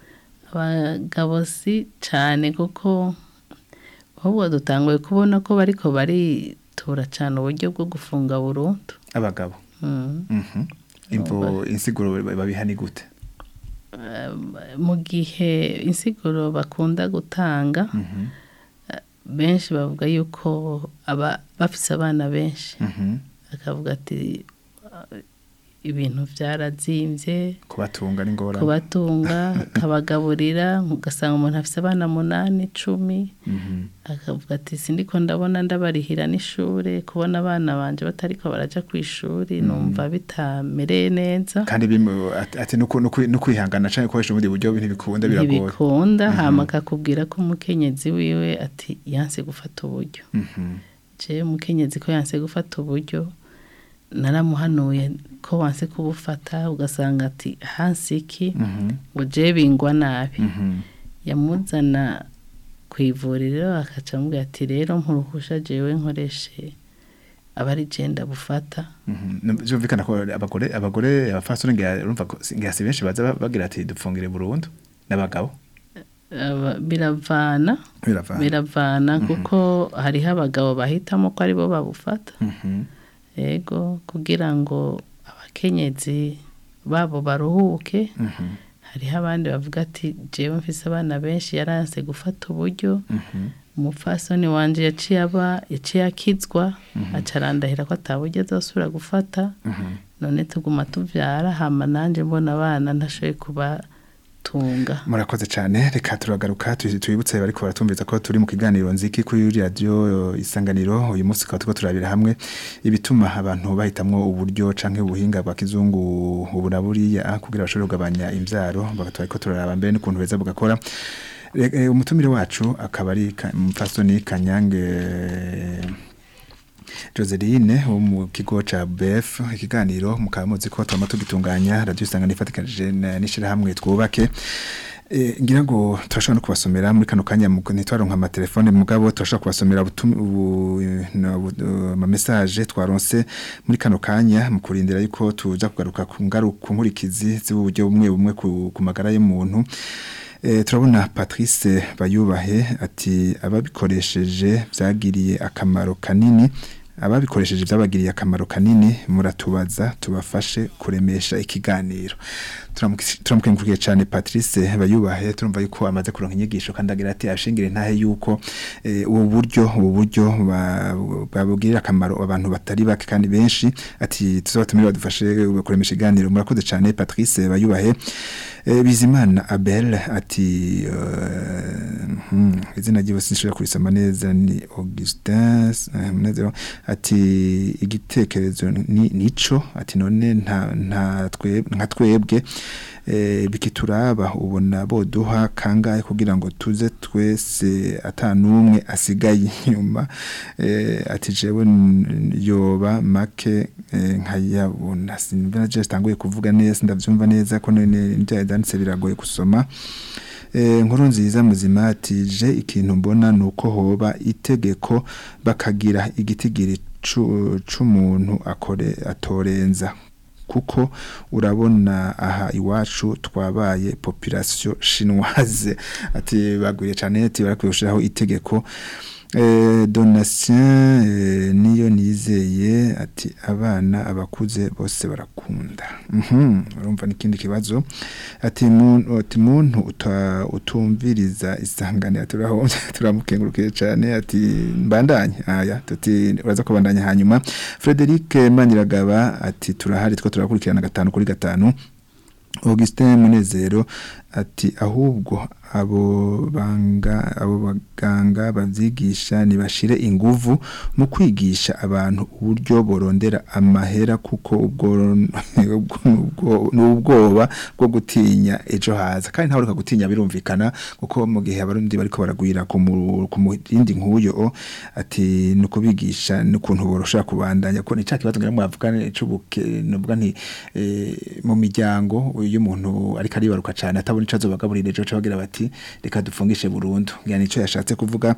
S4: abagabo si cane kuko ahubwo dutanguye kubona ko bariko baritura cane uburyo bwo gufunga burundu
S3: abagabo
S4: Mm.
S3: Mhm. imvo insiguro babiha ni gute
S4: mu gihe insiguro bakunda gutanga
S3: Mhm.
S4: benshi bavuga yuko aba bafise abana benshi
S3: Mhm.
S4: akavuga ati "Ah, ibintu byarazimbye
S3: kubatunga ni ngorane
S4: kubatunga kabagaburira ugasanga umuntu afise abana munani icumi
S3: Mhm.
S4: akavuga ati sindiko ndabona ndabarihira n'ishure kubona abana banje batariko baraja ku ishuri numva bitamereye neza
S3: kandi bimu- ati- ati nuko nuko- nukwihangana canke gukoresha ubundi buryo ntibikunda biragoye
S4: ntibikunda hama akakubwira ko umukenyezi wiwe ati yanse gufata uburyo
S3: Mhm.
S4: je umukenyezi ko yanse gufata uburyo naramuhanuye ko wanse kubufata ugasanga ati hansi iki
S3: Mhm.
S4: ngo je bingwa nabi
S3: Mhm.
S4: yamuzana ku ivuriro akaca amubwira ati rero nkuruhusha jewe nkoreshe abari je ndabufata
S3: Mhm. No, Vyumvikana ko abagore abagore abafasoni ngira urumva ko si- ngira si benshi baza ba- bagira ati dupfungire burundu n'abagabo
S4: Aba- biravana
S3: biravana
S4: biravana kuko hariho abagabo bahitamo ko aribo babufata
S3: Mhm.
S4: yego kugira ngo abakenyezi babo baruhuke
S3: Mhm.
S4: hariho abandi bavuga ati jewe mfise abana benshi yaranse gufata uburyo
S3: Mhm.
S4: umupfasoni wanje yaciye aba yaciye akizwa aca arandahira ko ataburyo azosubira gufata
S3: Mhm.
S4: none tuguma tuvyara hama nanje mbona abana ntashoboye kubatunga
S3: murakoze cyane reka turagaruka tu- twibutse bariko baratumviza ko turi mu kiganiro nziki kuri radio isanganiro uyu munsi tukaba turiko turabira hamwe ibituma abantu bahitamwo uburyo canke ubuhinga bwa kizungu ubu na buriya kugira bashobore kugabanya imvyaro bakatwara ko turaraba mbere n'ukuntu beza bugakora Re- eh, umutumire wacu akaba ari Ka- umupfasoni kanyange Joseline wo mu kigo ca BF ikiganiro mukaba muzi ko twama tugitunganya radio isangano ifatikanije na- n'ishirahamwe twubake E, ngira ngo turashobora no kubasomera muri kano kanya mu- ntitwaronka amatelefone mugabo turashobora kubasomera ubutum- ubu- no, bu- uh, ama message twaronse muri kano kanya mu kurindira yuko tuza kugaruka ku ngaruka nkurikizi z'uburyo bumwe bumwe ku, ku magara y'umuntu E, turabona Patrice Bayubahe ati ababikoresheje byagiriye akamaro kanini ababikoresheje byabagiriye akamaro kanini muratubaza tubafashe kuremesha ikiganiro Turamuki- turamukengurukije cyane Patrice Bayubahe turumva yuko amaze kuronka inyigisho kandi agira ati ashingire ntahe yuko eh, ubu buryo ubu buryo ba- babugirira akamaro abantu batari bake kandi benshi ati tuzobatumire badufashe kuremesha ikiganiro murakoze cyane Patrice Bayubahe Eh, Bizimana Abel ati uh, hmm, izina ryiwe sinshobora kurisoma neza ni Augustin eh, Munezero ati igitekerezo ni nico ati none nta nta twe nka twebwe eh, bikituraba ubona boduha kangahe kugira ngo tuze twese atanumwe asigaye inyuma eh, ati jewe n- yoba make eh, nkayabona sinumva je stanguye kuvuga neza ndavyumva neza ko none byanditse biragoye gusoma Eh, nkuru nziza muzima ati je ikintu mbona nuko hoba itegeko bakagira igitigiri cu- c'umuntu akore atorenza kuko urabona aha iwacu twabaye population chinoise ati bagwiye cyane ati barakwiye gushiraho itegeko eh, donatien eh, niyo nizeye ati abana abakuze bose barakunda mhm urumva n'ikindi kibazo ati muntu ati muntu uta, utumviriza isangane turaho turamukengurukiye cyane ati mbandanye aya tuti uraza kubandanya hanyuma Frederic Maniragaba ati turahari two turakurikirana gatanu kuri gatanu Augustin Munezero ati ahubwo abo banga abo baganga bavyigisha nibashire inguvu mu kwigisha abantu uburyo borondera amahera kuko ubwo ubwo- n'ubwoba bwo gutinya ejo haza kandi ntawe ureka gutinya birumvikana kuko mu gihe abarundi bariko baragwira ku mu- ku murindi nk'uyo ati ni ukubigisha n'ukuntu borosha kubandanya ko ni ca kibazo ngira mwavugane c'ubuke nuvuga nti eh, mu miryango iyo umuntu ariko aribaruka cyane atabona ico azobagaburira ejo bagira bati reka dufungishe burundu ngira nico yashatse kuvuga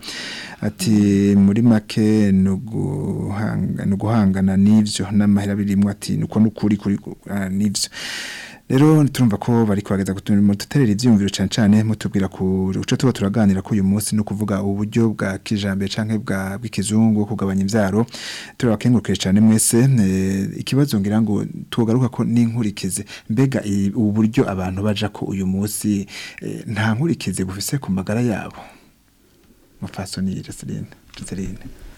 S3: ati muri make nuguhanga nuguhangana n'ivyo n'amahera birimwo ati nuko nukuri kuri ah, n'ivyo rero turumva ko bari kwageza kutumira duterera ivyumviro cyane cyane mutubwira ku uco tuba turaganira ko uyu munsi no kuvuga uburyo bwa kijambere canke bwa bw'ikizungu kugabanya ivyaro turabakengurukire cyane mwese eh, ikibazo ngira ngo tugaruka ko n'inkurikize mbega i- ubu buryo abantu baja ko uyu munsi eh, nta nkurikize bufise ku magara yabo mufasoni Joseline Joseline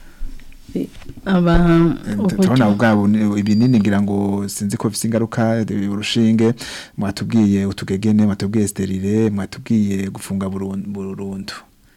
S4: aba
S3: turabona
S4: uburyo
S3: ubwabo ni- ibinini ngira ngo sinzi ko bifite ingaruka eh, urushinge mwatubwiye utugegene mwatubwiye sterile mwatubwiye gufunga burun- burundu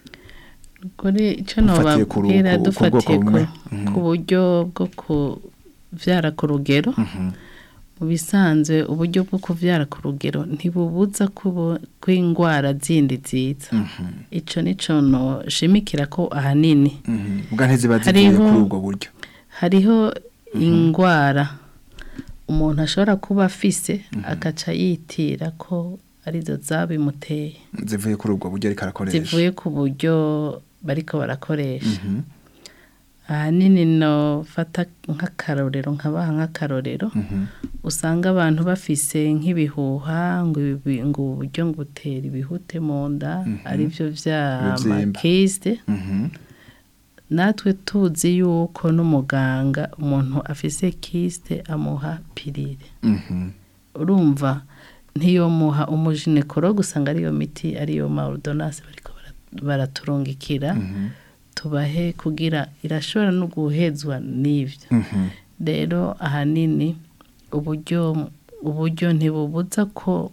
S4: kuri icyo
S3: Ufatiye ku ru-
S4: nababwira
S3: ku- ku
S4: dufatiye
S3: bwoko
S4: ku,
S3: bumwe. Mhm.
S4: ku buryo bwo kuvyara ku rugero
S3: Mhm.
S4: mu bisanzwe uburyo bwo kuvyara ku rugero ntibubuza kubo- kw'indwara zindi ziza
S3: Mhm.
S4: ico nico noshimikira ko ahanini
S3: Mhm. ubwa ntiziba zivuye
S4: Hariho-
S3: kuri ubwo buryo
S4: hariho indwara umuntu ashobora kuba afise agaca yitira ko arizo zabimuteye
S3: zivuye kuri ubwo buryo ariko arakoresha
S4: zivuye ku buryo bariko barakoresha
S3: Mhm.
S4: ahanini nofata nk'akarorero nkabaha nk'akarorero
S3: Mhm.
S4: usanga abantu bafise nk'ibihuha ngo ibi- ngo uburyo ngo butera ibihute mu nda arivyo vya
S3: Ibivyimba.
S4: makiste
S3: Mhm.
S4: natwe tuzi yuko n'umuganga umuntu afise kiste amuha pirire
S3: Mhm.
S4: urumva ntiyomuha umujinekologe usanga ariyo miti ariyo ma ordonnance bariko bara- baraturungikira
S3: Mhm.
S4: tubahe kugira irashobora no guhezwa n'ivyo
S3: Mhm.
S4: rero ahanini uburyo uburyo ntibubuza ko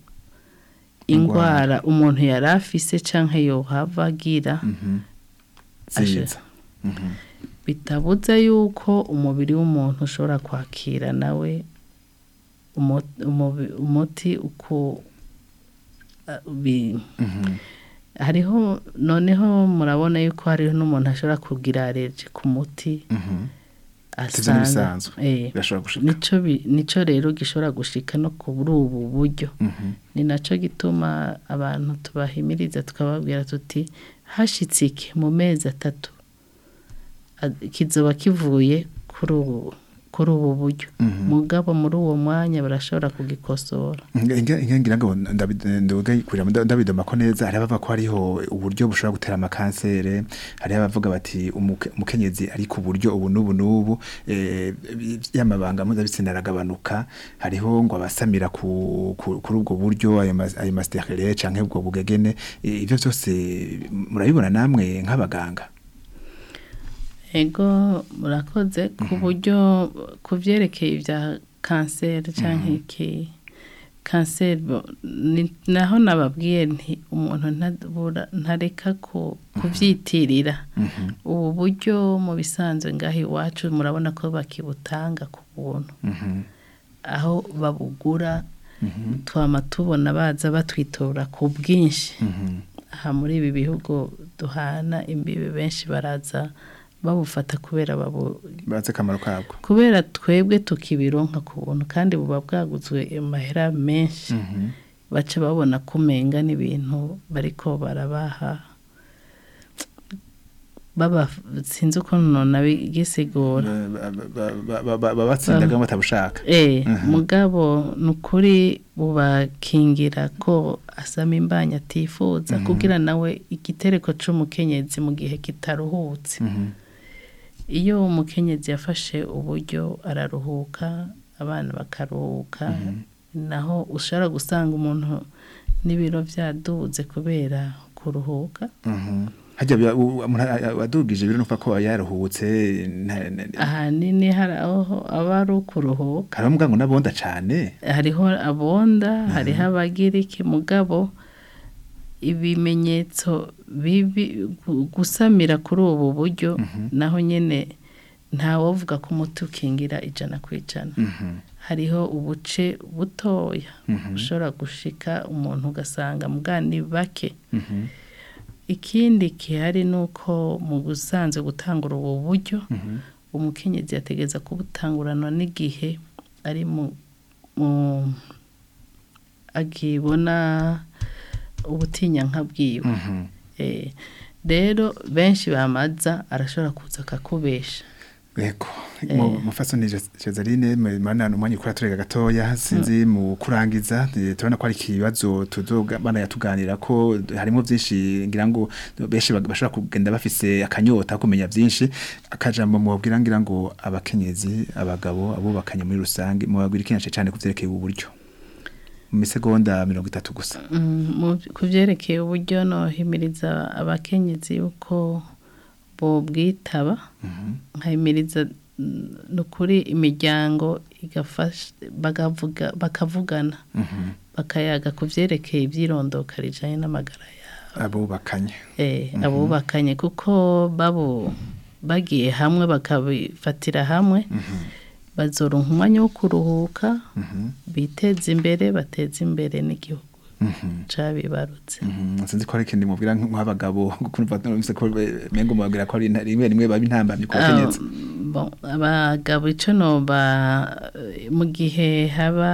S4: indwara umuntu yari afise canke yohava agira
S3: Mhm.
S4: Ashe.
S3: ziza Mhm.
S4: bitabuza yuko umubiri w'umuntu ushobora kwakira nawe umo- umubi- umuti uko uh, bi-
S3: Mhm.
S4: hariho noneho murabona yuko hariho n'umuntu ashobora kugira alerji ku muti
S3: Mhm. Sivyo
S4: asanga
S3: n'ibisanzwe.
S4: eh,
S3: birashobora gushika
S4: nico bi- nico rero gishobora gushika no kuri ubu buryo
S3: Mhm.
S4: ni naco gituma abantu tubahimiriza tukababwira tuti hashitse iki mu mezi atatu a- kizoba kivuye kuri ubu kuri ubu buryo
S3: Mhm.
S4: mugabo muri uwo mwanya barashobora kugikosora
S3: Inge inge ngira ngo ndabidoga kurira ndabidoma ko neza hari abavuga ko hariho uburyo bushobora gutera amakansere hari abavuga bati umuke- umukenyezi ari ku buryo ubu n'ubu n'ubu eh, y'amabanga mpuzabitsina aragabanuka hariho ngo abasamira ku, ku, kuri ubwo buryo ayo mas- ayo masterere canke ubwo bugegene eh, ivyo byose murabibona namwe nk'abaganga
S4: ego murakoze ku buryo ku byerekeye ibya kanseri cyangwa iki kanseri bo- ni- naho nababwiye nti umuntu ntabura- ntareka ku- kubyitirira ubu buryo mu bisanzwe ngaho iwacu murabona ko bakibutanga ku buntu
S3: Mhm.
S4: aho babugura twama tubona baza batwitora ku bwinshi aha muri ibi bihugu duhana imbibi benshi baraza babufata kubera babu
S3: bazi akamaro kabwo
S4: kubera twebwe tukibironka ku buntu kandi buba bwaguzwe amahera menshi baca babona ko umenga n'ibintu bariko barabaha baba sinzi uko nona bigisigura
S3: babatsindaga batabushaka
S4: Eh, mugabo ni ukuri bubakingira ko asama imbanya atifuza kugira nawe igitereko c'umukenyezi mu gihe kitaruhutse iyo umukenyezi yafashe uburyo araruhuka abana bakaruhuka naho ushobora gusanga umuntu n'ibiro byaduze kubera kuruhuka
S3: hajya biba- u- umuntu a- a- wadugije biro nufa ko yaruhutse nta- na-
S4: ahanini hari aho aba ari ukuruhuka
S3: karavuga ngo nabonda cane
S4: hariho abonda hariho abagiriki mugabo ibimenyetso bibi gu- gusamira kuri ubu buryo naho nyine ntawovuga ko umuti ukingira ijana ku ijana hariho ubuce butoya ushobora gushika umuntu ugasanga mugani bake ikindi gihari ni uko mu gusanzwe gutangura ubu buryo umukenyezi yategeza kubutanguranwa n'igihe ari mu mu- akibona ubutinyanka bwiwe Eh, rero benshi bamaza arashobora kuza akakubesha
S3: Ego, mu mufasoni Cezaline mana umwanya ukora turega gatoya sinzi mu kurangiza eh, turabona ko ari ikibazo tuzoga bana yatuganira ko harimo byinshi ngira ngo benshi bag- bashobora kugenda bafise akanyota ko kumenya byinshi akajambo mubwira ngira ngo abakenyezi abagabo abubakanye muri rusange mubagwira ikinyace cyane kuvyerekeye ubu buryo mu misegonda mirongo itatu gusa
S4: Mm, mu- ku byerekeye uburyo nohimiriza abakenyezi yuko bobwitaba nkahimiriza mm, ni ukuri imiryango igafasha bagavuga bakavugana bakayaga ku byerekeye ibyirondoka rijanye n'amagara yabo
S3: abubakanye
S4: eh, abubakanye kuko babo bagiye hamwe bakabifatira hamwe bazoronka umwanya wo kuruhuka biteza imbere bateza imbere n'igihugu cabibarutse
S3: Mhm, sinzi ko ari ikindi mubwira nk'abagabo kumva numvise ko eh, mengo mubabwira ko ari inta- rimwe rimwe baba intambamye ku bakenyezi
S4: Ah, bon, abagabo ico noba mu gihe haba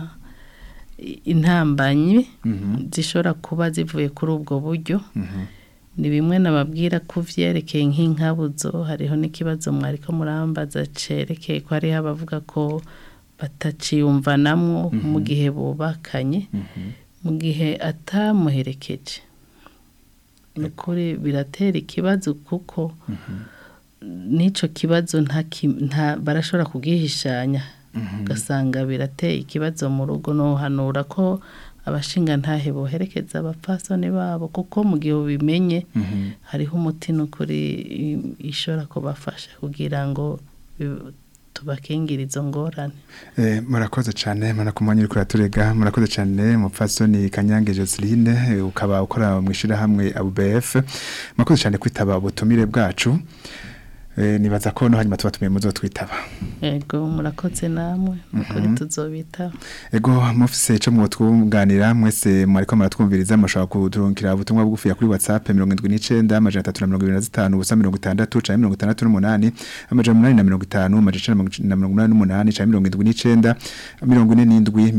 S4: intambanyi zishobora kuba zivuye kuri ubwo buryo ni bimwe nababwira ko vyerekeye nk'inkabuzo hariho n'ikibazo mwariko murambaza cerekeye ko hariho abavuga ko bataciyumvanamwo mu gihe bubakanye mu gihe atamuherekeje ni ukuri biratera ikibazo kuko n'ico kibazo nta ki- nta barashobora kugihishanya ugasanga birateye ikibazo mu rugo nohanura ko abashinga ntahe boherekeza abapfasoni babo kuko mu gihe ubimenye hariho umuti n'ukuri i- ishobora kubafasha kugira ngo bi- tubakingire izo ngorane
S3: Eh, murakoze cyane mana ku mwanya uri kuraturega murakoze cyane mupfasoni kanyange Joseline eh, ukaba ukora mu ishirahamwe ABF murakoze cyane kwitaba ubutumire bwacu eh, nibaza ko no hanyuma tuba tumiye muzotwitaba
S4: ego murakoze namwe mukuri tuzobitaho
S3: ego mufise ico mwotwunganira mwese mwariko muratwumviriza mushobora kuturunkira ubutumwa bugufiya kuri WhatsApp 79 amajana 325 ubusa 60 canke 68 amajana 850 amajana 188 canke 79 47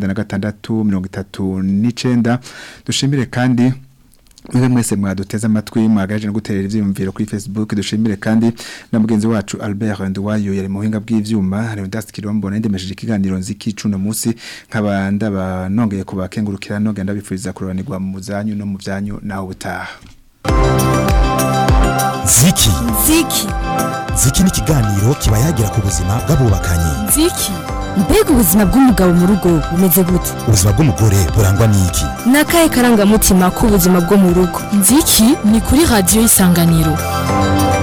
S3: 96 39 dushimire kandi Mwe mwese mwaduteze amatwi mwagaje no guterera ivyiyumviro kuri Facebook dushimire kandi na mugenzi wacu Albert Ndwayo yari mu buhinga bw'ivyuma Leonidas Kirombo nendemesheje ikiganiro nziki cuno musi nkaba ndaba nongeye kubakengurukira no genda bifuriza kuroranirwa mu muzanyu no mu byanyu naho butaha
S1: ziki
S2: ziki
S1: ziki ni ikiganiro kiba yagira ku buzima bw'abubakanye
S2: ziki mbega ubuzima bw'umugabo mu rugo bumeze gute
S1: ubuzima bw'umugore burangwa n'iki
S2: ni akahe karangamutima k'ubuzima bwo mu rugo nziki ni kuri radiyo y'isanganiro